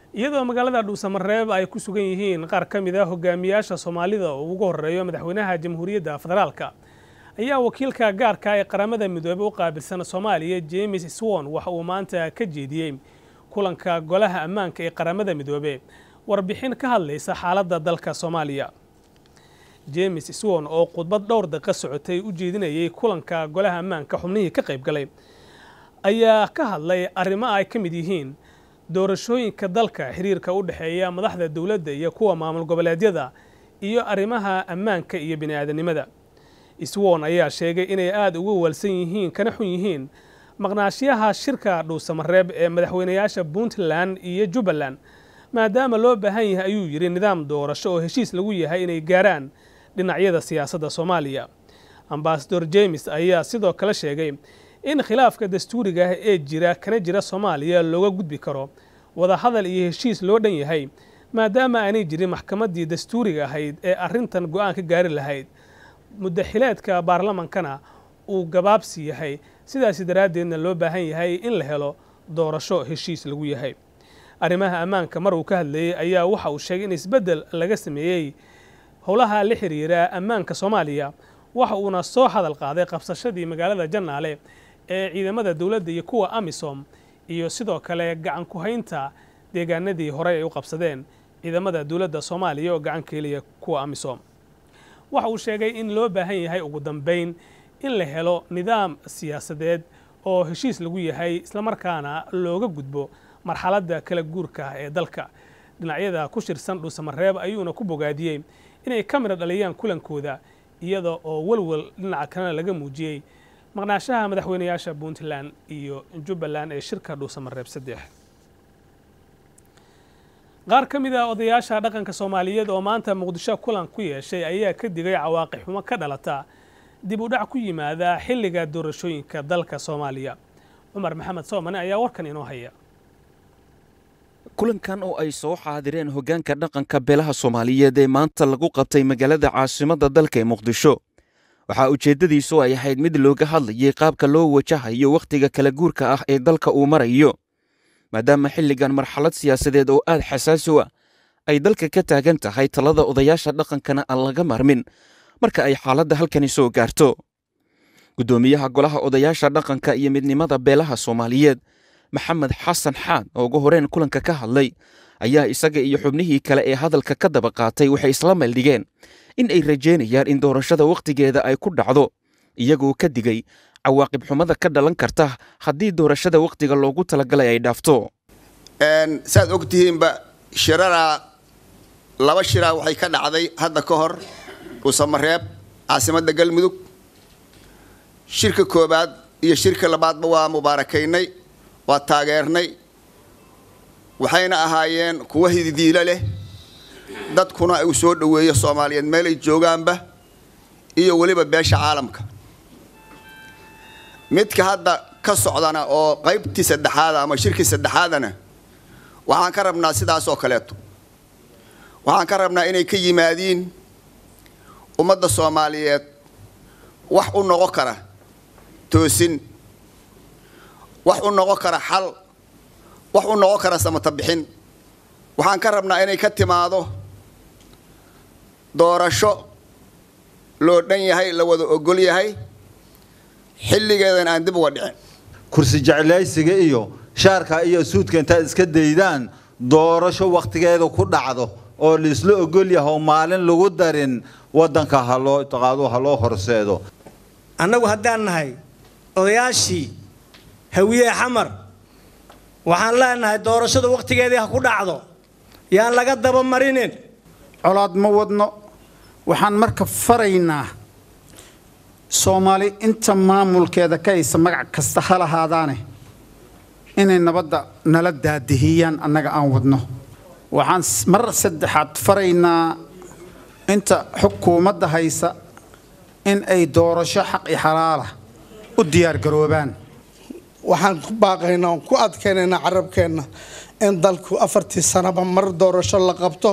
iyadoo magaalada dhuusamareeb ay ku sugan yihiin qaar ka mid a hogaamiyaasha soomaalida oo ugu horeeyo madaxweynaha jamhuuriyadda federaalka ayaa wakiilka gaarka ee qaramada midoobey u qaabilsan soomaaliya james swon waxa uu maanta ka jeediyey kulanka golaha ammaanka ee qaramada midoobe warbixin ka hadlaysa xaaladda dalka soomaaliya james swon oo khudbad dhowr daqiiqa socotay u jeedinayay kulanka golaha ammaanka xubnihii ka qayb galay ayaa ka hadlay arrimo ay ka mid yihiin doorashooyinka dalka xiriirka u dhexeeya madaxda dowladda iyo kuwa maamul goboleedyada iyo arrimaha ammaanka iyo bini'aadanimada swon ayaa sheegay inay aada uga waalsan yihiin kana xun yihiin maqnaashiyaha shirka dhuusamareeb ee madaxweynayaasha puntland iyo jubbaland maadaama loo baahan yahay ayuu yidhi nidaam doorasho oo heshiis lagu yahay inay gaaraan dhinacyada siyaasadda soomaaliya ambasador james ayaa sidoo kale sheegay in khilaafka dastuuriga ah ee jira kana jira soomaaliya looga gudbi karo wadahadal iyo heshiis loo dhan yahay maadaama aanay jirin maxkamaddii dastuuriga ahayd ee arrintan go'aan ka gaari lahayd muddaxileedka baarlamankana uu gabaabsi yahay sidaasi daraaddeedna loo baahan yahay in la helo doorasho heshiis lagu yahay arrimaha ammaanka mar uu ka hadlayey ayaa waxa uu sheegay in isbeddel laga sameeyey howlaha la xiriira ammaanka soomaaliya waxa uuna soo hadal qaaday qabsashadii magaalada jannaale ee ciidamada dowladda iyo kuwa amisom iyo sidoo kale gacan ku-haynta deegaanadii horey ay u qabsadeen ciidamada dowladda soomaaliya oo gacan keeliya kuwa amisom waxa uu sheegay in loo baahan yahay ugu dambayn in la helo nidaam siyaasadeed oo heshiis lagu yahay islamarkaana looga gudbo marxaladda kala guurka ee dalka dhinacyada ku shirsan dhuusamareeb ayuuna ku bogaadiyey inay ka midha dhaliyaan kulankooda iyada oo welwel dhinaca kalena laga muujiyey maqnaashaha madaxweynayaasha puntland iyo jubbaland ee shirka dhuusamareeb saddex qaar ka mid a odayaasha dhaqanka soomaaliyeed oo maanta muqdisho kulan ku yeeshay ayaa ka digay cawaaqi xumo ka dhalata dib u dhac ku yimaada xilliga doorashooyinka dalka soomaaliya cumar maxamed soomane ayaa warkan inoo haya kulankan oo ay soo xaadireen hoggaanka dhaqanka beelaha soomaaliyeed ee maanta lagu qabtay magaalada caasimadda dalka ee muqdisho waxaa ujeeddadiisu ay ahayd mid looga hadlayay qaabka loo wajahayo wakhtiga kala guurka ah ee dalka uu marayo maadaama xilligan marxalad siyaasadeed oo aad xasaasi u ah ay dalka ka taagan tahay talada odayaasha dhaqankana aan laga marmin marka ay xaaladda halkani soo gaarto guddoomiyaha golaha odayaasha dhaqanka iyo midnimada beelaha soomaaliyeed maxamed xasan xaan oo ugu horeen kulanka ka hadlay ayaa isaga iyo xubnihii kale ee hadalka ka daba qaatay waxay isla meeldhigeen in ay rajeynayaan in doorashada wakhtigeeda ay ku dhacdo iyagoo ka digay cawaaqib xumada ka dhalan karta haddii doorashada wakhtiga loogu talagalay ay dhaafto saad og tihiinba shiraraa laba shiraa waxay ka dhacday hadda ka hor dhuusamareeb caasimadda galmudug shirka koobaad iyo shirka labaadba waa mubaarakaynay waa taageernay waxayna ahaayeen kuwa hididiilo leh dadkuna uu soo dhoweeyo soomaaliyeed meelay joogaanba iyo weliba beesha caalamka midka hadda ka socdana oo qaybtii saddexaada ama shirkii saddexaadana waxaan ka rabnaa sidaas oo kaleeto waxaan ka rabnaa inay ka yimaadiin ummadda soomaaliyeed wax u noqon kara toosin wax u noqon kara xal wax u noqon kara samata bixin waxaan ka rabnaa inay ka timaado doorasho loo dhan yahay la wada ogol yahay xilligeedan aan dib uga dhicin kursi jeclaysiga iyo shaarka iyo suudka intaad iska daydaan doorasho wakhtigeeda ku dhacdo oo laisla ogol yahay oo maalin lagu darin waddanka haloo taqaado ha loo horseedo annagu haddaan nahay odayaashii hawiye xamar waxaan leenahay doorashada wakhtigeedii ha ku dhacdo yaan laga dabamarinin colaad ma wadno waxaan marka faraynaa soomaali inta maamulkeeda ka haysa magac kasta ha lahaadaane inay nabadda nala daadihiyaan annaga aan wadno waxaan mar saddexaad faraynaa inta xukuumadda haysa in ay doorasho xaq i xalaala u diyaargaroobaan waxaan ku baaqaynaa oon ku adkaynaynaa carabkeenna in dalku afartii sanaba mar doorasho la qabto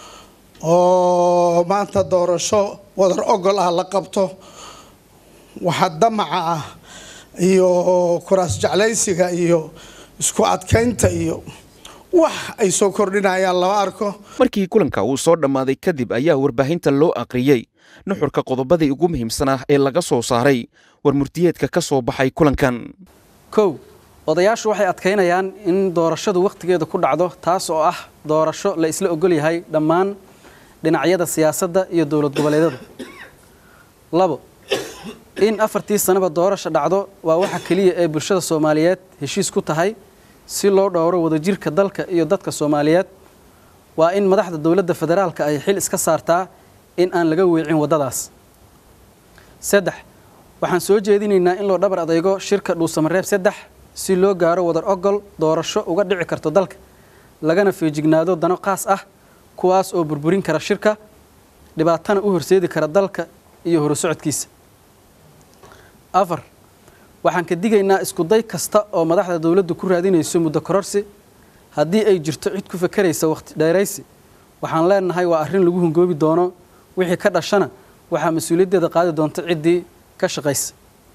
oo maanta doorasho wadar ogol ah la qabto waxa damaca ah iyo kuraas jeclaysiga iyo isku adkaynta iyo wax ay soo kordhinayaan lama arko markii kulanka uu soo dhammaaday kadib ayaa warbaahinta loo aqriyey nuxurka qodobadii ugu muhiimsanaa ee laga soo saaray war murtiyeedka ka soo baxay kulankan kow odayaashu waxay adkaynayaan in doorashadu wakhtigeeda ku dhacdo taas oo ah doorasho la isla ogol yahay dhammaan dhinacyada siyaasadda iyo dowlad goboleedyada labo in afartii sanaba doorasha dhacdo waa waxa keliya ee bulshada soomaaliyeed heshiis ku tahay si loo dhowro wadajirka dalka iyo dadka soomaaliyeed waa in madaxda dowladda federaalka ay xil iska saartaa in aan laga weecin waddadaas saddex waxaan soo jeedinaynaa in loo dhabar adeygo shirka dhuusamareeb saddex si loo gaaro wadar ogol doorasho uga dhici karto dalka lagana feejignaado dano qaas ah kuwaas oo burburin kara shirka dhibaatana u horseedi kara dalka iyo horusocodkiisa afar waxaan ka digaynaa iskuday kasta oo madaxda dowladdu ku raadinayso muddo kororsi haddii ay jirto cid ku fakeraysa wakhti dheeraysi waxaan leenahay waa arrin lagu hungoobi doono wixii ka dhashana waxaa mas-uuliyaddeeda qaadi doonta ciddii ka shaqaysa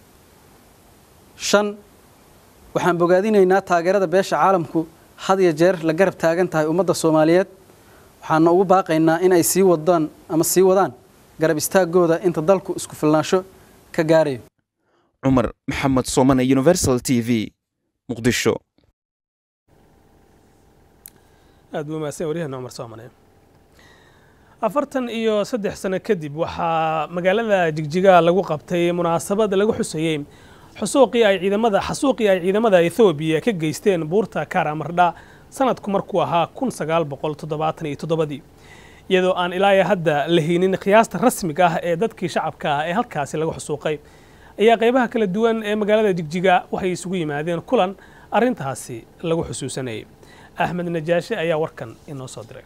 shan waxaan bogaadinaynaa taageerada beesha caalamku had iyo jeer la garab taagan tahay ummadda soomaaliyeed waxaana ugu baaqaynaa in ay sii wadaan ama sii wadaan garab istaagooda inta dalku isku filnaansho ka gaarayo cumar maxamed soomane universal t v muqdisho aad buu mahadsan waryaheena cumar soomane afartan iyo saddex sano kadib waxaa magaalada jigjiga lagu qabtay munaasabad lagu xusayey xusuuqii ay ciidamada xasuuqii ay ciidamada ethoobiya ka geysteen buurta karamardha sanadku markuu ahaa kun sagaal boqol toddobaatan iyo toddobadii iyadoo aan ilaa hadda la haynin qiyaasta rasmiga ah ee dadkii shacabka ah ee halkaasi lagu xusuuqay ayaa qaybaha kala duwan ee magaalada jigjiga waxay isugu yimaadeen kulan arrintaasi lagu xusuusanayay axmed najaashi ayaa warkan inoo soo diray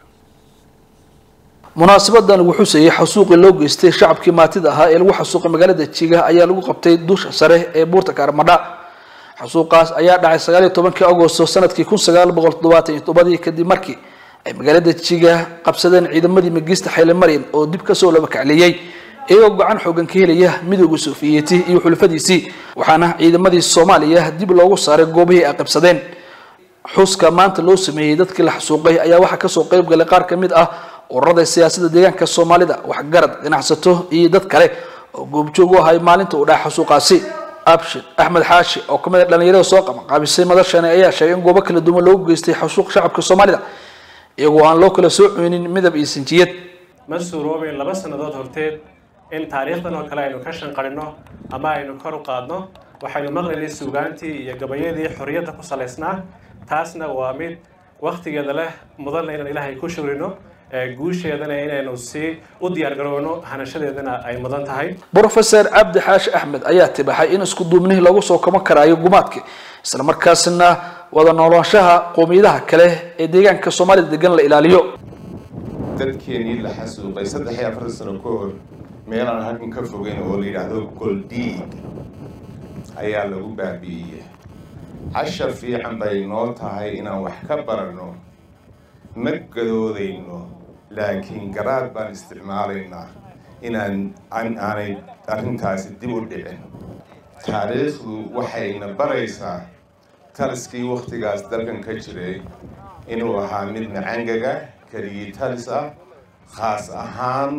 munaasabadan lagu xusayay xasuuqii loo geystay shacabkii maatida ahaa ee lagu xasuuqay magaalada jiga ayaa lagu qabtay dusha sare ee buurta kaarmadha xasuuqaas ayaa dhacay sagaal iyo tobankii agosto sanadkii kun sagaal boqol toddobaatan iyo toddobadii kadib markii ay magaalada jiga qabsadeen ciidamadii magiista xayle maryan oo dib kasoo laba kacleeyey iyagoo gacan xoogan ka helaya midooda sofiyeeti iyo xulafadiisii waxaana ciidamadii soomaaliya dib loogu saaray goobihii ay qabsadeen xuska maanta loo sameeyey dadkii la xasuuqay ayaa waxaa kasoo qayb galay qaar ka mid ah ururada siyaasadda deegaanka soomaalida waxgarad ganacsato iyo dad kale oo goobjoog u ahay maalinta uu dhaca xasuuqaasi abshir axmed xaashi oo kamid a dhalinyarada soo qabanqaabisay madashani ayaa sheegay in goobo kala duwan loogu geystay xasuuq shacabka soomaalida iyagoo aan loo kala soo cuynin midab iyo sinjiyad ma suuroobeyn laba sannadood horteed in taariikhdan oo kale aynu ka shanqarino ama aynu kor u qaadno waxaynu maqlaynay suugaantii iyo gabayadii xorriyadda ku salaysnaa taasna waa mid wakhtigeeda leh mudanna inaan ilaahay ku shugrino guusheedana inaynu sii u diyaargarowno hanashadeedana ay mudan tahay brofeor cabdi xaashi axmed ayaa tibaxay in isku duubnihii lagu soo kama karaayo gumaadka isla markaasna wada noolaanshaha qoomiyadaha kale ee deegaanka soomaalida degan la ilaaliyo dadkeenii la xasuuqay saddex iyo afartan sano ka hor meelaan halkan ka fogeyn oo la yidhaahdo goldhiig ayaa lagu baabi'iyey cashar fiican bay noo tahay inaan wax ka baranno ma gadoodayno laakiin garaad baan isticmaalaynaa inaan aanay arrintaasi dib u dhicin taariikhdu waxayna baraysaa taliskii wakhtigaas dalkan ka jiray inuu ahaa mid macangaga keligii talis ah khaas ahaan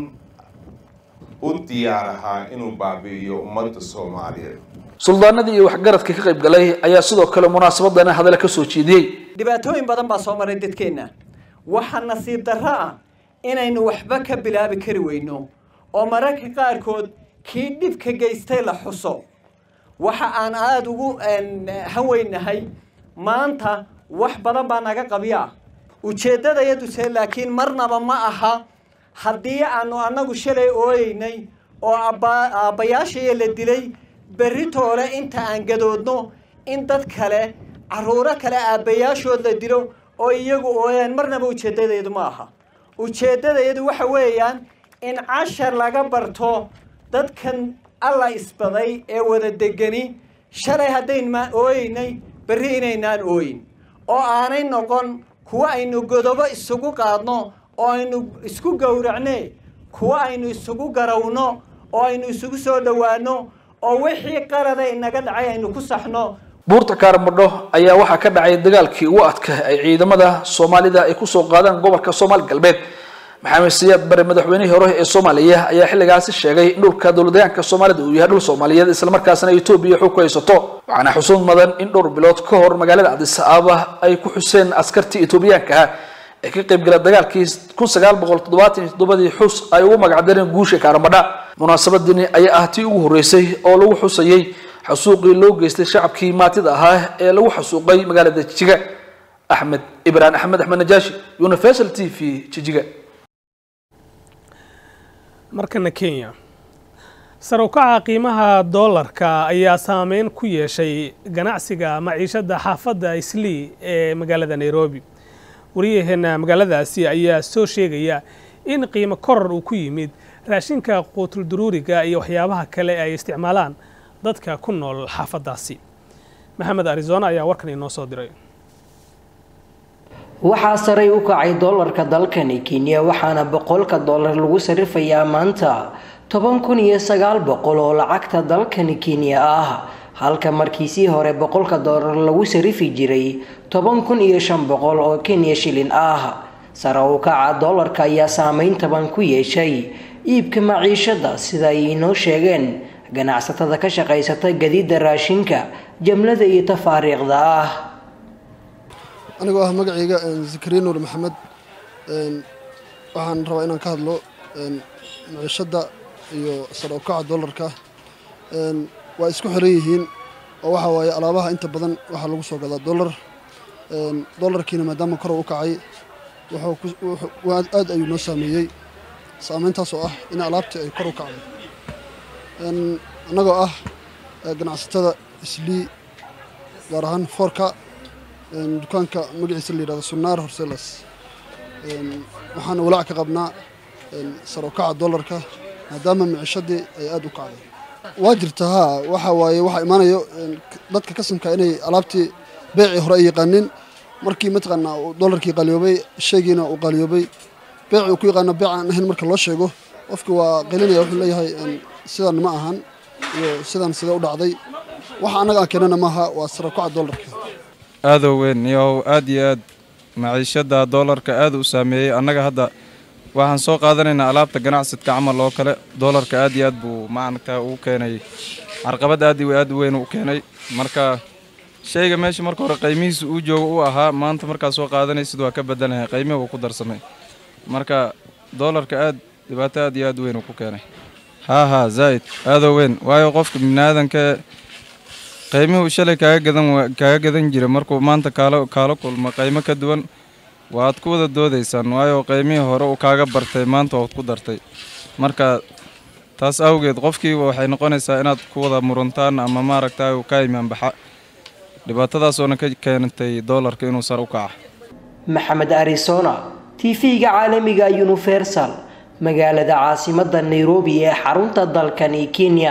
u diyaar ahaa inuu baabi'iyo ummadda soomaaliyeed suldaanadii iyo waxgaradka ka qayb galay ayaa sidoo kale munaasabadana hadale ka soo jeediyey dhibaatooyin badan baa soo maray dadkeenna waxaa nasiib darro ah inaynu waxba ka bilaabi kari weyno oo mararka qaarkood kii dhibka geystay la xuso waxa aan aada ugu haweynahay maanta wax badan baa naga qabiya ujeeddadayaduse laakiin marnaba ma aha haddii aanu annagu shalay ooyeynay oo aabbayaashaya la dilay berritoole inta aan gadoodno in dad kale carruuro kale aabbayaashood la dilo oo iyagu ooyaan marnaba ujeeddadayadu ma aha ujeeddadayadu waxa weeyaan in cashar laga barto dadkan alla isbaday ee wada degani shalay haddayn maa ooyeynay berri inaynaan ooyin oo aanay noqon kuwa aynu godobo isugu qaadno oo aynu isku gowracne kuwa aynu isugu garawno oo aynu isugu soo dhowaano oo wixii qalada inaga dhacay aynu ku saxno buurta kaarmadho ayaa waxaa ka dhacay dagaalkii ugu adka ay ciidamada soomaalida ay kusoo qaadaan gobolka soomaali galbeed maxamed siyaad bare madaxweynihii hore ee soomaaliya ayaa xilligaasi sheegay in dhulka dowladayaanka soomaalida uu yahay dhul soomaaliyeed islamarkaasna etoobiya xog ku haysato waxaana xusuud mudan in dhowr bilood ka hor magaalada cadis aaba ay ku xuseen askartii etoobiyaanka ah ee ka qaybgala dagaalkii kun sagaal boqol toddobaatan iyo toddobadii xus ay ugu magacdareen guusha kaaramadha munaasabadini ayaa ah tii ugu horreysay oo lagu xusayey xasuuqii loo geystay shacabkii maatida ahaa ee lagu xasuuqay magaalada jijiga axmed ibraan axmed axmed najaashi universal t v jijiga markana kenya sar u kaca qiimaha doolarka ayaa saameyn ku yeeshay ganacsiga maciishada xaafadda islii ee magaalada nairobi wariyaheena magaaladaasi ayaa soo sheegaya in qiimo koror uu ku yimid raashinka quutul duruuriga iyo waxyaabaha kale ay isticmaalaan dadka ku nool xaafaddaasi maxamed arizona ayaa warkan inoo soo diray waxaa saray u kacay doolarka dalkani kenya waxaana boqolka doolar lagu sarifayaa maanta toban kun iyo sagaal boqol oo lacagta dalkani kenya ah halka markiisii hore boqolka doolar lagu sarifi jiray toban kun iyo shan boqol oo kenya shilin ah sare u kaca doolarka ayaa saameyn taban ku yeeshay iibka maciishada sida ay inoo sheegeen ganacsatada ka shaqaysata gadiida raashinka jamlada iyo tafaariiqda ah anigoo ah magacayga zakariya nuur maxamed waxaan rabaa inaan ka hadlo maciishadda iyo sare u kaca doolarka waa isku xiran yihiin oo waxa waaye alaabaha inta badan waxaa lagu soo gadaa doolar doolarkiina maadaama kor u kacay aad ayuu noo saameeyey saameyntaas oo ah in alaabtii ay kor u kacday annagoo ah ganacsatada islii gaar ahaan foorka dukaanka magaciisa la yidhahdo sunnaar horselas waxaana walaac ka qabnaa sar u kaca doolarka maadaama micishadii ay aada u kacday waa jirta haa waxa waaye waxaa imaanayo dadka kasamka inay alaabtii beecii hore ay yaqaanin markii mataqaanaa doolarkii qaaliyoobay shaygiina uu qaaliyoobay beecii uu ku yaqaano beec aan ahayn marka loo sheego qofki waa qaylinaya wuxuu leeyahay sidan ma ahan iyo sidan sidee u dhacday waxa annaga aan keenana maaha waa sar u kaca doolarka aadow weyn iyo aad iyo aad maciishada doolarka aad u saameeyey annaga hadda waxaan soo qaadanaynaa alaabta ganacsidka camal oo kale doolarka aad iyo aad buu maaragtaa uu keenay carqabad aad iyo aad u weyn u keenay marka shayga meesha marka hore qiimihiisa uu joogo u ahaa maanta markaad soo qaadanaysid waa ka bedelahay qiimihi uu ku darsamay marka doolarka aad dhibaato aad iyo aad u weyn uu ku keenay haa haa zaa'id aadoo weyn waayo qofka biniaadanka qiimihuu shalay kaaga gadan kaaga gadan jira markuu maanta kaalo kaalo kulmo qiimo ka duwan waad ku wada doodaysaan waayo qiimihii hore uu kaaga bartay maanta waad ku dartay marka taas awgeed qofkiiba waxay noqonaysaa inaad ku wada muruntaan ama maaragta uu ka imaanbaxa dhibaatadaasoona ka keentay doolarka inuu sar u kaca maxamed arizona tv-ga caalamiga universal magaalada caasimada nairobi ee xarunta dalkani kenya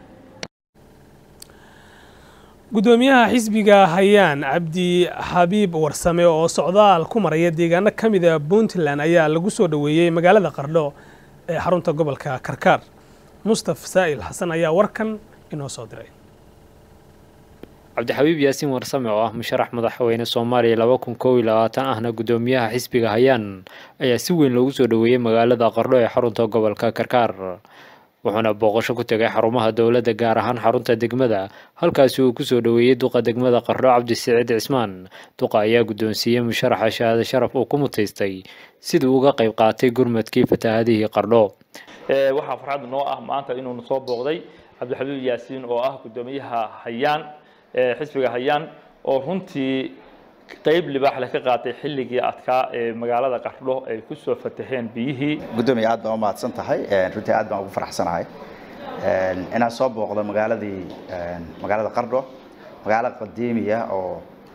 gudoomiyaha xisbiga hayaan cabdi xabiib warsame oo socdaal ku maraya deegaano ka mid a puntland ayaa lagu soo dhoweeyey magaalada qardho ee xarunta gobolka karkaar mustaf saa'il xasan ayaa warkan inoo soo diray cabdixabiib yaasiin warsame oo ah musharax madaxweyne soomaaliya laba kun kow iyo labaatan ahna gudoomiyaha xisbiga hayaan ayaa si weyn loogu soo dhoweeyey magaalada qardho ee xarunta gobolka karkaar wuxuuna booqasho ku tegay xarumaha dowladda gaar ahaan xarunta degmada halkaasi uu kusoo dhoweeyey duqa degmada qardho cabdisiciid cismaan duqa ayaa guddoonsiiyey musharaxa shahaado sharaf uu ku mutaystay siduu uga qayb qaatay gurmadkii fatahaadihii qardho waxaa farxad noo ah maanta inuunu soo booqday cabdixabiib yaasiin oo ah guddoomiyaha hayaan xisbiga hayaan oo runtii qayb libaax leh ka qaatay xilligii adkaa ee magaalada qardho ay ku soo fataheen biyihii gudoomiya aad baan u mahadsan tahay runtii aad baan ugu faraxsanahay inaan soo booqdo magaaladii magaalada qardho magaalo qadiimiya oo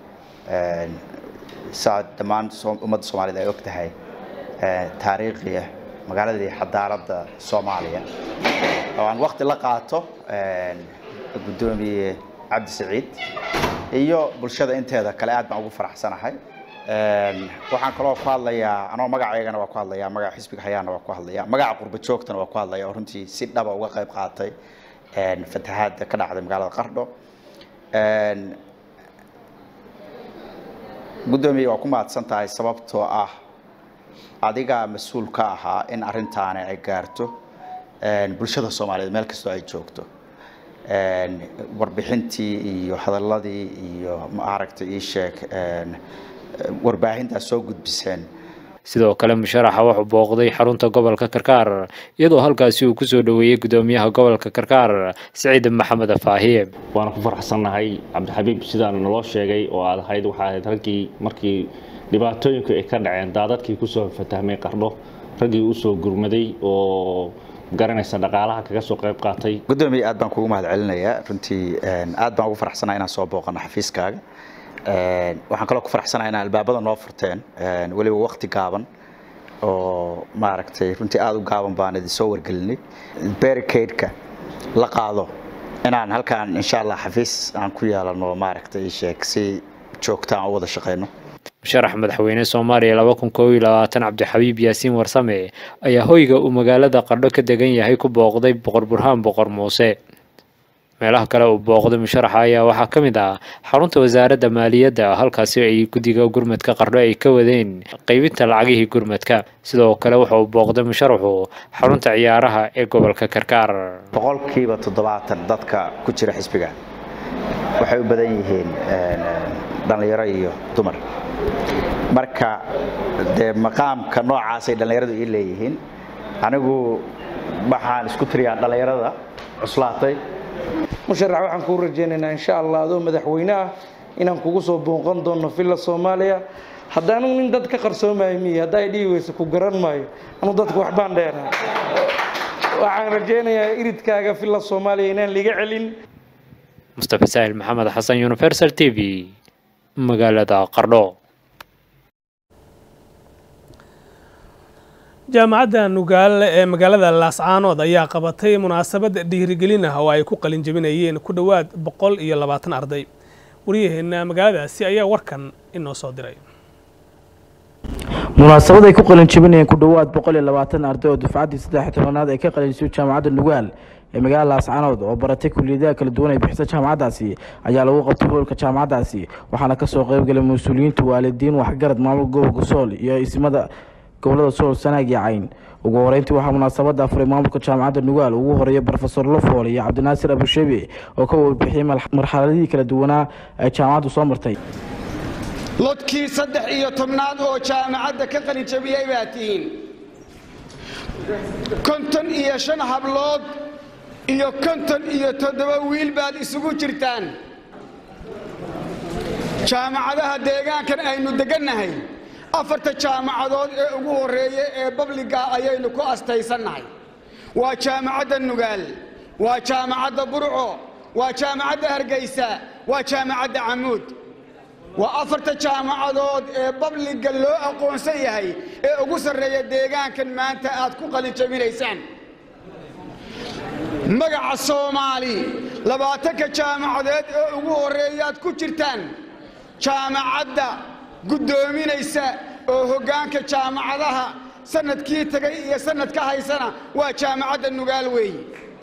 saa dhammaan ummadda soomaaliyed ay og tahay taariikhiya magaaladii xadaaradda soomaaliya oo aan waqti la qaato gudoomiye cabdi saciid iyo bulshada inteeda kale aad baan ugu faraxsanahay waxaan kaloo ku hadlayaa anoo magacaygana waa ku hadlayaa magaca xisbiga hayaana waa ku hadlayaa magaca qurba joogtana waa ku hadlaya oo runtii si dhaba uga qayb qaatay fatahaadda ka dhacday magaalada qardho guddoomiye waa ku mahadsan tahay sababtoo ah adigaa mas-uul ka ahaa in arrintaani ay gaarto bulshada soomaaliyeed meel kastoo ay joogto warbixintii iyo hadaladii iyo maaragtay ii sheeg warbaahintaas soo gudbiseen sidoo kale musharaxa wuxuu booqday xarunta gobolka karkaar iyadoo halkaasi uu kusoo dhoweeyey gudoomiyaha gobolka karkaar siciid maxamed faahiye waana ku faraxsannahay cabdixabiib sidaan naloo sheegay oo aad ahayd waxaa ahayd raggii markii dhibaatooyinku ay ka dhaceen daadadkii kusoo fatahmay qardho raggii usoo gurmaday oo garanaysa dhaqaalaha kaga soo qayb qaatay guddoomiye aad baan kugu mahad celinayaa runtii aad baan ugu faraxsanahay inaan soo booqano xafiiskaaga waxaan kaloo ku faraxsanahay inaan albaabada noo furteen weliba waqti gaaban oo maaragtay runtii aada u gaaban baan idin soo wargelinay barricade-ka la qaado inaan halkaan insha allah xafiis aan ku yeelano maaragtay sheeg si joogta aan u wada shaqeyno musharax madaxweyne soomaaliya laba kun koob iyo labaatan cabdixabiib yaasiin warsame ayaa hoyga uu magaalada qardho ka degan yahay ku booqday boqor burhaan boqor muuse meelaha kale uu booqday musharaxa ayaa waxaa ka mid ah xarunta wasaaradda maaliyadda halkaasi ay guddiga gurmadka qardho ay ka wadeen qaybinta lacagihii gurmadka sidoo kale wuxa uu booqday musharaxu xarunta ciyaaraha ee gobolka karkaar boqolkiiba toddobaatan dadka ku jira xisbiga waxay u badan yihiin dhallinyaro iyo dumar marka dee maqaamka noocaasay dhallinyaradu ii leeyihiin anigu waxaan isku tiriyaa dhallinyarada cuslaatay musharax waxaan kuu rajaynaynaa insha allah adoo madaxweyne ah inaan kugu soo booqan doono villa soomaaliya haddaanu nin dad ka qarsoomayo miyi hadda ay dhihi weyso ku garan maayo anu dadku waxbaan dheeraa waxaan rajaynayaa iridkaaga villa soomaaliya inaan liga celin mustafa saahil maxamed xasan universal t v magaalada qardho jaamacadda nugaale ee magaalada laascaanood ayaa qabatay munaasabad dhiirigelin ah oo ay ku qalin jebinayeen ku dhowaad boqol iyo labaatan arday waryaheena magaaladaasi ayaa warkan inoo soo diray munaasabad ay ku qalin jebinayeen ku dhowaad boqol iyo labaatan arday oo dufcaddii saddex tobanaad ay ka qalinsiyo jaamacadda nugaal ee magaalada laascaanood oo baratay kuliyadaha kala duwan ay bixisa jaamacaddaasi ayaa lagu qabtay hoolka jaamacaddaasi waxaana kasoo qaybgalay mas-uuliyiinta waalidiin waxgarad maamul gobolka sool iyo isimada gobolada sool sanaag iyo cayn ugu horeyntii waxaa munaasabada afuray maamulka jaamacadda nugaal ugu horeeya brofesor lofool iyo cabdinaasir abusheebe oo ka warbixiyey marxaladihii kala duwanaa ay jaamacaddu soo martay lodkii saddex iyo tobnaad oo jaamacadda ka qalinjabiyey baa tihiin konton iyo shan hablood iyo konton iyo toddoba wiil baad isugu jirtaan jaamacadaha deegaankan aynu degannahay afarta jaamacadood ee ugu horreeya ee babliga ayaynu ku astaysannahay waa jaamacadda nugaal waa jaamacadda burco waa jaamacadda hargeysa waa jaamacadda camuud waa afarta jaamacadood ee babliga loo aqoonsan yahay ee ugu sarreeya deegaankan maanta aad ku qalinjabinaysaan magaca soomaali labaatanka jaamacadeed ee ugu horreeyaad ku jirtaan jaamacadda guddoominaysa oo hoggaanka jaamacadaha sanadkii tagay iyo sanadka haysana waa jaamacadda nugaal weeye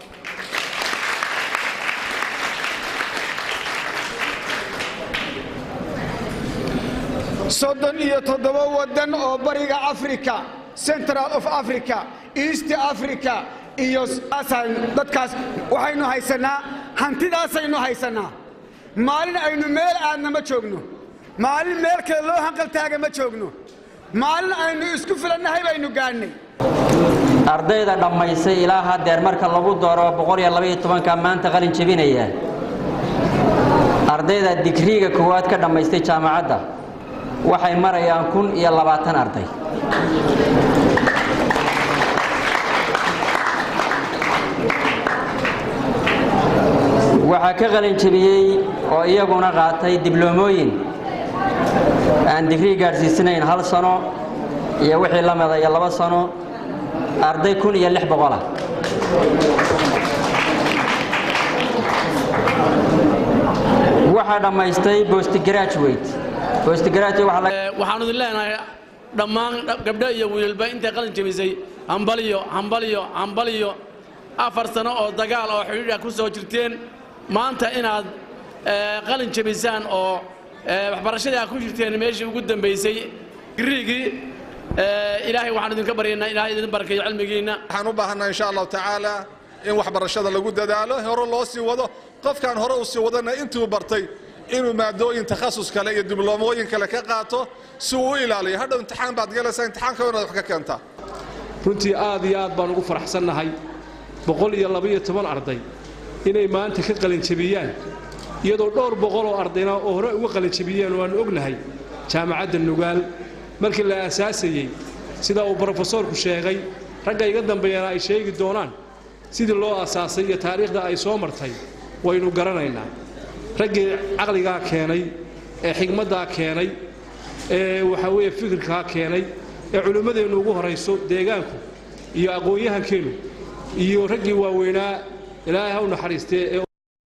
soddon iyo toddoba waddan oo bariga africa central of africa east africa iyo dadkaas waxaynu haysannaa hantidaasaynu haysannaa maalin aynu meel aadna ma joogno maalin meel kale loo hanqaltaaga ma joogno maalin aynu isku filannahay baynu gaadhnay ardayda dhammaysay ilaa haddeer marka lagu daro boqoliyoabayotobanka maanta qalin jebinaya ardayda digriiga koowaad ka dhammaystay jaamacadda waxay marayaan kun iyo labaatan arday waxaa ka qalin jebiyey oo iyaguna qaatay dibloomooyin aan digrii gaadhsiisanayn hal sano iyo wixii la midaya laba sano arday kun iyo lix boqolah waxaa dhammaystay bostgraduate bostgraduate waxaan idin leenahay dhammaan gabdho iyo wiilba intay qalin jebisay hambaliyo hambaliyo hambaliyo afar sano oo dagaal oo xidhiidha ku soo jirteen maanta inaad qalin jebisaan oo waxbarashadii aad ku jirteen meeshii ugu dambaysay griigii ilaahay waxaan idinka baryaynaa ilaahay idin barkeeyo cilmigiinna waxaan u baahanaa insha allahu tacaala in waxbarashada lagu dadaalo hore loo sii wado qofkaan hore u sii wadana intuu bartay inuu maadooyin takhasus kale iyo dibloomooyin kale ka qaato si uu u ilaaliyo hadhow imtixaan baad galaysaa imtixaanka inaad wax ka keentaa runtii aad iyo aad baan ugu faraxsannahay boqol iyo labaiyo toban arday inay maanta ka qalinjabiyaan iyadoo dhowr boqol oo ardayna oo hore uga qalinjabiyeen waannu ognahay jaamacadda nugaal markii la aasaasayey sida uu brofesoorku sheegay ragga iga dambeeyana ay sheegi doonaan sidii loo aasaasay iyo taariikhda ay soo martay waynu garanaynaa raggii caqligaa keenay ee xigmaddaa keenay ee waxaa weeye fikirkaa keenay ee culimmadeennu ugu horayso deegaanku iyo aqoon-yahankeennu iyo raggii waaweynaa ilaahay ha u naxariistee ee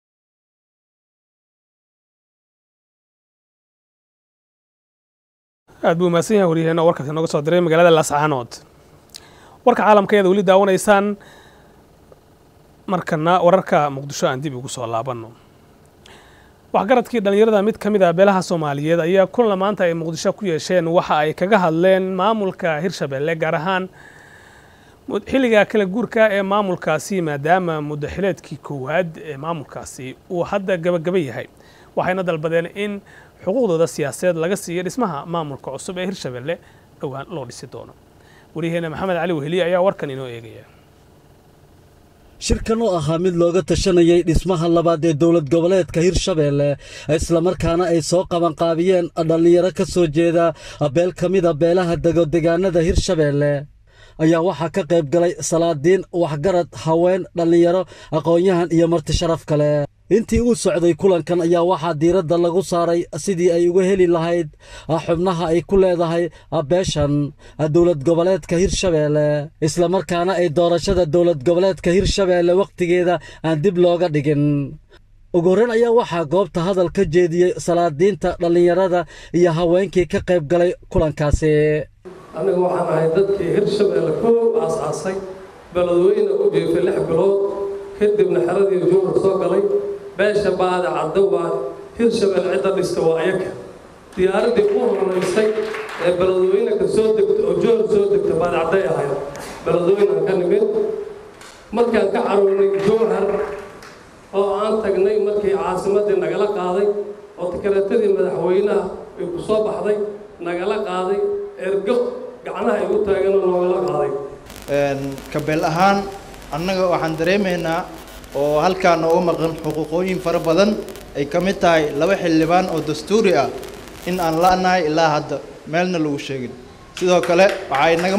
aad buu mahadsan yahay waryaheena oo warkaasi nooga soo diray magaalada laascaanood warka caalamka ayaad weli daawanaysaan markana wararka muqdisho aan dib ugu soo laabanno waxgaradkii dhallinyarada mid ka mid ah beelaha soomaaliyeed ayaa kulan maanta ay muqdisho ku yeesheen waxa ay kaga hadleen maamulka hirshabelle gaar ahaan xilliga kala guurka ee maamulkaasi maadaama muddaxileedkii koowaad ee maamulkaasi uu hadda gabagaba yahay waxayna dalbadeen in xuquuqdooda siyaasadeed laga siiyo dhismaha maamulka cusub ee hirshabelle dhowaan loo dhisi doono waryaheena maxamed cali weheli ayaa warkan inoo eegaya shirkan oo ahaa mid looga tashanayay dhismaha labaad ee dowlad goboleedka hirshabeelle islamarkaana ay soo qabanqaabiyeen dhallinyaro ka soo jeeda beel ka mida beelaha degodegaanada hirshabeelle ayaa waxaa ka qayb galay salaadiin waxgarad haween dhallinyaro aqoon-yahan iyo marti sharaf kale intii uu socday kulankan ayaa waxaa diiradda lagu saaray sidii ay uga heli lahayd xubnaha ay ku leedahay beeshan dowlad goboleedka hirshabeelle islamarkaana ay doorashada dowlad goboleedka hirshabeelle wakhtigeeda aan dib looga dhigin ugu horreyn ayaa waxaa goobta hadal ka jeediyey salaadiinta dhallinyarada iyo haweenkii ka qayb galay kulankaasi anigu waxaan ahay dadkii hirshabeelle koow aasaasay beledweyne u jiifay lix bilood kadibna xeradii jowhar soo galay beesha baada caddo waa hirshabelle cidda dhista waa ayaga diyaaraddii u horeysay ee beledweyne ka soo degta oo jowhar soo degta baada cadday ahayd beledweynean ka nimid markaan ka carownay jowhar oo aan tagnay markii caasimaddii nagala qaaday oo tikareetadii madaxweynaha ay ku soo baxday nagala qaaday ergo gacnaha ay u taaganoo noogala qaaday kabeel ahaan annaga waxaan dareemaynaa oo halkaa nooga maqan xuquuqooyin fara badan ay ka mid tahay laba xildhibaan oo dastuuri ah in aan la'nahay ilaa hadda meelna lagu sheegin sidoo kale waxaa inaga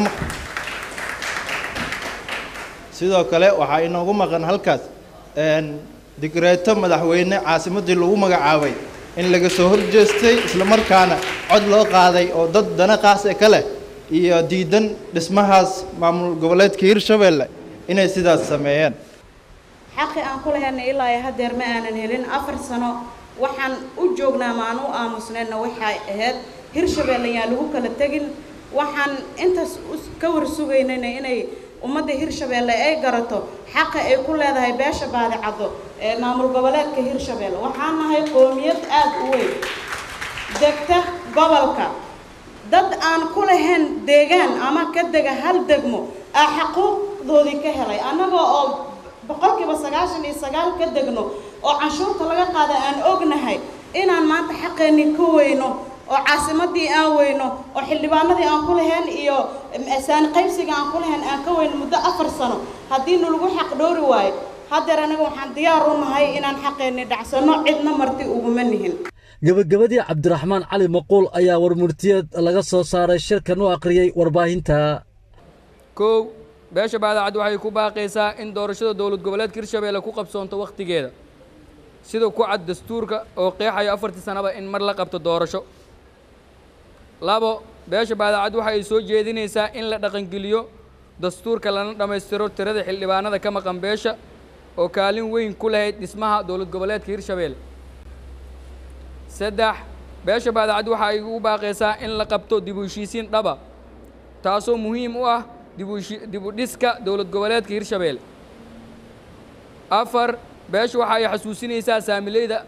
sidoo kale waxaa inoogu maqan halkaas digreeto madaxweyne caasimaddii lagu magacaabay in laga soo horjeestay islamarkaana cod loo qaaday oo dad dana qaas e ka leh iyo diidan dhismahaas maamul goboleedka hirshabeelle inay sidaas sameeyeen xaqi aan ku lahaynay ilaa iyo haddeer ma aanan helin afar sano waxaan u joognaa ma aan u aamusnayna waxay ahayd hirshabeelle yaan lagu kala tegin waxaan intaas ka war sugaynayna inay ummadda hirshabeelle ay garato xaqa ay ku leedahay beesha baadicaddo ee maamul goboleedka hirshabeelle waxaan nahay qoomiyad aad u weyn degta gobolka dad aan ku lahayn deegaan ama ka dega hal degmo aa xaquuqdoodii ka helay annagoo oo boqolkiiba sagaashan iyo sagaal ka degno oo canshuurta laga qaada aan ognahay inaan maanta xaqeennii ka weyno oo caasimaddii aan weyno oo xildhibaanadii aan ku lahayn iyo saani qaybsiga aan ku lahayn aan ka weyno muddo afar sano haddii nalagu xaq dhoori waayo haddeer anaga waxaan diyaar u nahay inaan xaqeennii dhacsanno cidna marti uguma nihin gebagabadii cabdiraxmaan cali maquul ayaa warmurtiyeed laga soo saaray shirkan u akhriyey warbaahinta kow beesha baadacad waxay ku baaqaysaa in doorashada dowlad goboleedka hirshabeelle ku qabsoonto wakhtigeeda sida ku cad dastuurka oo qeexayo afartii sanaba in mar la qabto doorasho labo beesha baadacad waxa ay soo jeedinaysaa in la dhaqangeliyo dastuurka lana dhammaystiro tirada xildhibaanada ka maqan beesha oo kaalin weyn ku lahayd dhismaha dowlad goboleedka hirshabeelle saddex beesha baadacad waxa ay u baaqaysaa in la qabto dib u heshiisiin dhaba taasoo muhiim u ah dib u dhiska dowlad goboleedka hirshabeelle afar beesha waxa ay xasuusinaysaa saamileyda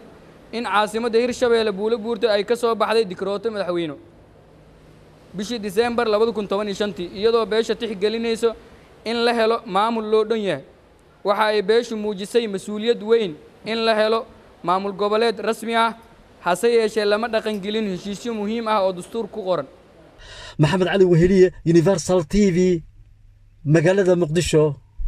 in caasimadda hirshabeelle buulo buurta ay ka soo baxday dikrooto madaxweyne bishii diseembar labada kun toban iyo shantii iyadoo beesha tixgelinayso in la helo maamul loo dhan yahay waxa ay beeshu muujisay mas-uuliyad weyn in la helo maamul goboleed rasmi ah hase yeeshee lama dhaqangelin heshiisyo muhiim ah oo dastuur ku qoran maxamed cali weheliye universal t v magaalada muqdisho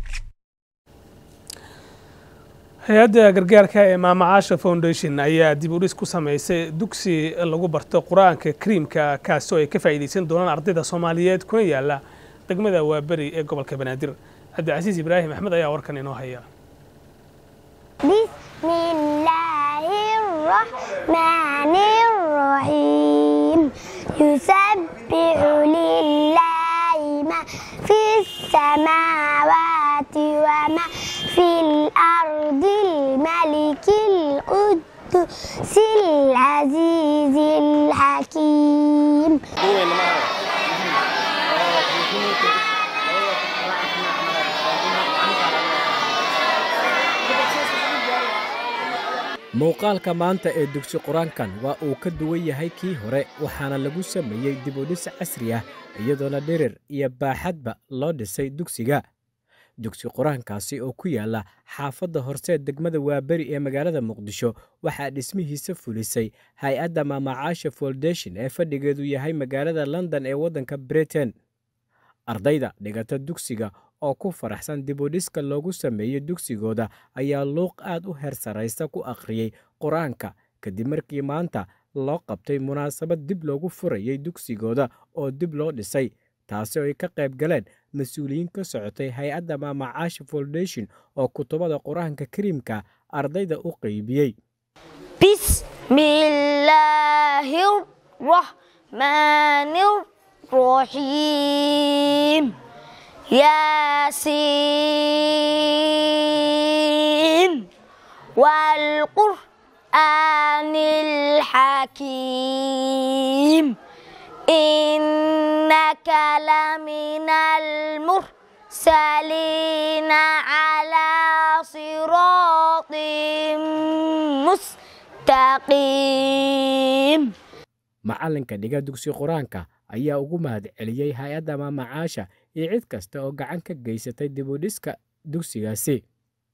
hay-adda gargaarka ee maamacaasha foundation ayaa dib u dhis ku samaysay dugsi lagu barto qur-aanka kariimka kaasi oo ay ka faa'iidaysan doonaan ardayda soomaaliyeed kuna yaala degmada waaberi ee gobolka banaadir cabdicasiis ibraahim axmed ayaa warkan inoo haya بسم الله الرحمن الرحيم يسبح لله ما في السماوات وما في الأرض الملك القدس العزيز الحكيم muuqaalka maanta ee dugsi qur-aankan waa uu ka duwan yahay kii hore waxaana lagu sameeyey dib u dhis casri ah iyadoona dhirir iyo baaxadba loo dhisay dugsiga dugsi qur-aankaasi oo ku yaala xaafadda horseed degmada waaberi ee magaalada muqdisho waxaa dhismihiisa fulisay hay-adda maamacaasha foundation ee fadhigeedu yahay magaalada london ee waddanka britain ardayda dhigata dugsiga oo ku faraxsan dibudhiska loogu sameeyey dugsigooda ayaa luuq aad u heer sarraysa ku akhriyey qur-aanka kadib markii maanta loo qabtay munaasabad dib loogu furayey dugsigooda oo dib loo dhisay taasi oo ay ka qayb galeen mas-uuliyiin ka socotay hay-adda maamacaasha foundation oo kutubada qur-aanka kariimka ardayda u qeybiyey بسم الله الرحمن الرحيم ياسين والقرآن الحكيم إنك لمن المرسلين على صراط مستقيم macalinka dhiga dugsi qur-aanka ayaa ugu mahad celiyey hay-adda maamacaasha iyo cid kasta oo gacan ka geysatay dibudhiska dugsigaasi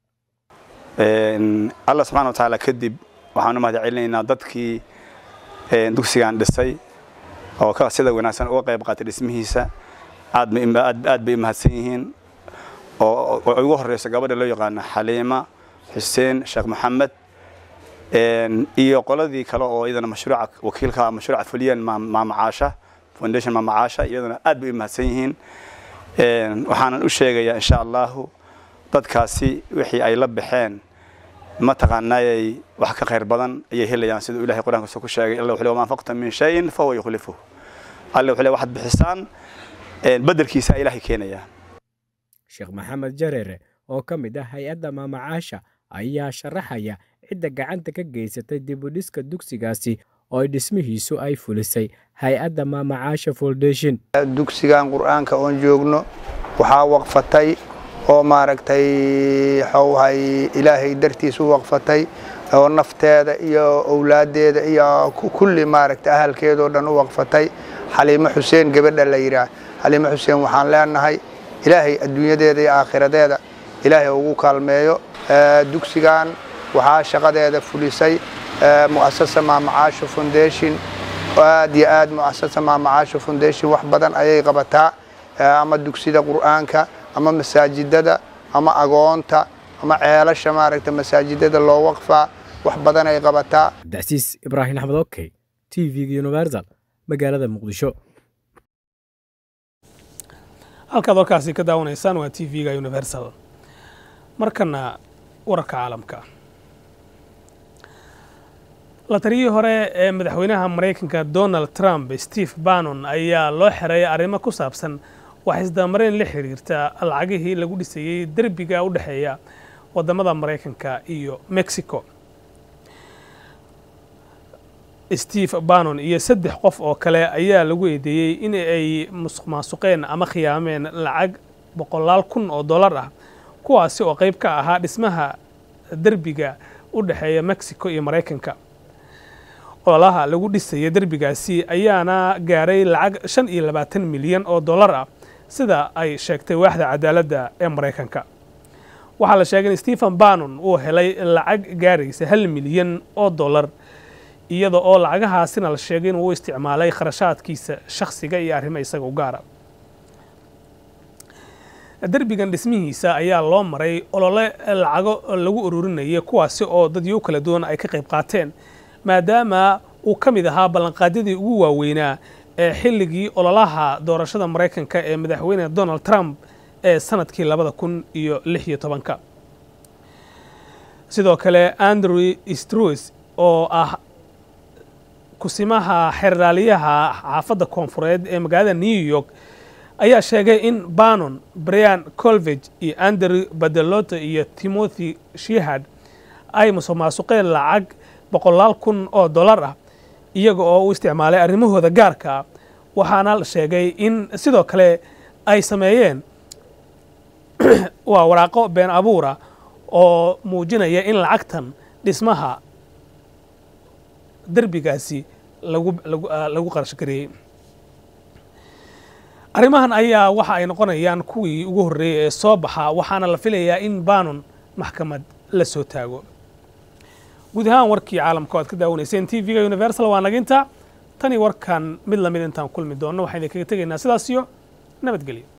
allah subxana watacaala kadib waxaan u mahad celinaynaa dadkii dugsigan dhisay oo sida wanaagsan uga qayb qaatay dhismihiisa aad bay u mahadsan yihiin oo ugu horeyso gabadha loo yaqaano xaliima xuseen sheekh maxamed iyo qoladii kale oo iyadana mashruuca wakiilka mashruuca fuliyeen maamacaasha foundation maamacaasha iyadana aad bay u mahadsan yihiin waxaanan u sheegayaa insha allahu dadkaasi wixii ay la baxeen mataqaanaayay wax ka khayr badan ayay helayaan siduu ilahay qur-aankiisa ku sheegay alla wuxuu ma anfaqta min shayin fahuwa yukhlifuhu alle wuxuu waxaad bixisaan bedelkiisa ilaahay keenayaa sheekh maxamed jareere oo ka mid ah hay-adda maamacaasha ayaa sharaxaya cidda gacanta ka geysatay dibudhiska dugsigaasi oo ay dhismihiisu ay fulisay hay-adda maamacaasha foundation dugsigan qur-aanka oon joogno waxaa waqfatay oo maaragtay xowhay ilaahay dartiis u waqfatay oo nafteeda iyo owlaaddeeda iyo kulli maaragtay ahalkeedoo dhan u waqfatay xaliimo xuseen gabadha la yidhaah xaliimo xuseen waxaan leenahay ilaahay adduunyadeeda iyo aakhiradeeda ilaahay ugu kaalmeeyo dugsigan waxaa shaqadeeda fulisay mu'asasa maamacaasho foundation aad iyo aad mu'asasa maamacaasho foundation wax badan ayay qabataa ama dugsida qur'aanka ama masaajidada ama agoonta ama ceelasha maaragta masaajidada loo waqfaa wax badan ay qabataa cabdicasiis ibraahim axmed okey t v universal magaalada muqdisho halkaad warkaasi ka daawanaysaan waa t v-ga universal markana wararka caalamka la taliyihii hore ee madaxweynaha maraykanka donald trump steve bannon ayaa loo xereeyay arrimo ku saabsan wax isdamareyn la xiriirta lacagihii lagu dhisayey derbiga u dhexeeya wadamada maraykanka iyo mexico steve bannon iyo saddex qof oo kale ayaa lagu eedeeyey in ay musuq maasuqeen ama khiyaameen lacag boqolaal kun oo dollar ah kuwaasi oo qayb ka ahaa dhismaha derbiga u dhexeeya mexico iyo maraykanka ololaha lagu dhisaya derbigaasi ayaana gaaray lacag shan iyo labaatan milyan oo dollar ah sida ay sheegtay waaxda cadaaladda ee maraykanka waxaa la sheegay in stephen bannon uu helay lacag gaaraysa hal milyan oo dollar iyada oo lacagahaasina la sheegay inuu u isticmaalay kharashaadkiisa shakhsiga iyo arrimo isaga u gaara derbigan dhismihiisa ayaa loo maray olole lacago lagu ururinayay kuwaasi oo dadyo kala duwan ay ka qayb qaateen maadaama uu ka mid ahaa ballanqaadyadii ugu waaweynaa ee xilligii ololaha doorashada maraykanka ee madaxweyne donald trump ee sanadkii labada kun iyo lix iyo tobanka sidoo kale andrew struis oo ah kusimaha xerraaliyaha xaafadda koonfureed ee magaalada new york ayaa sheegay in bannon brian colvage iyo andrew badeloto iyo timothy shihad ay musuq maasuqeen lacag boqolaal kun oo dollar ah iyaga oo u isticmaalay arrimahooda gaarka ah waxaana la sheegay in sidoo kale ay sameeyeen waa waraaqo been abuura oo muujinaya in lacagtan dhismaha derbigaasi lagu lagu qarash gareeyey arrimahan ayaa waxa ay noqonayaan kuwii ugu horreeyey ee soo baxa waxaana la filayaa in bannon maxkamad la soo taago guud ahaan warkii caalamka o ad ka daawanayseen t v-ga universal waa naginta tani warkan mid lamid intaan kulmi doonno waxaan idinkaga tegaynaa sidaas iyo nabadgelyo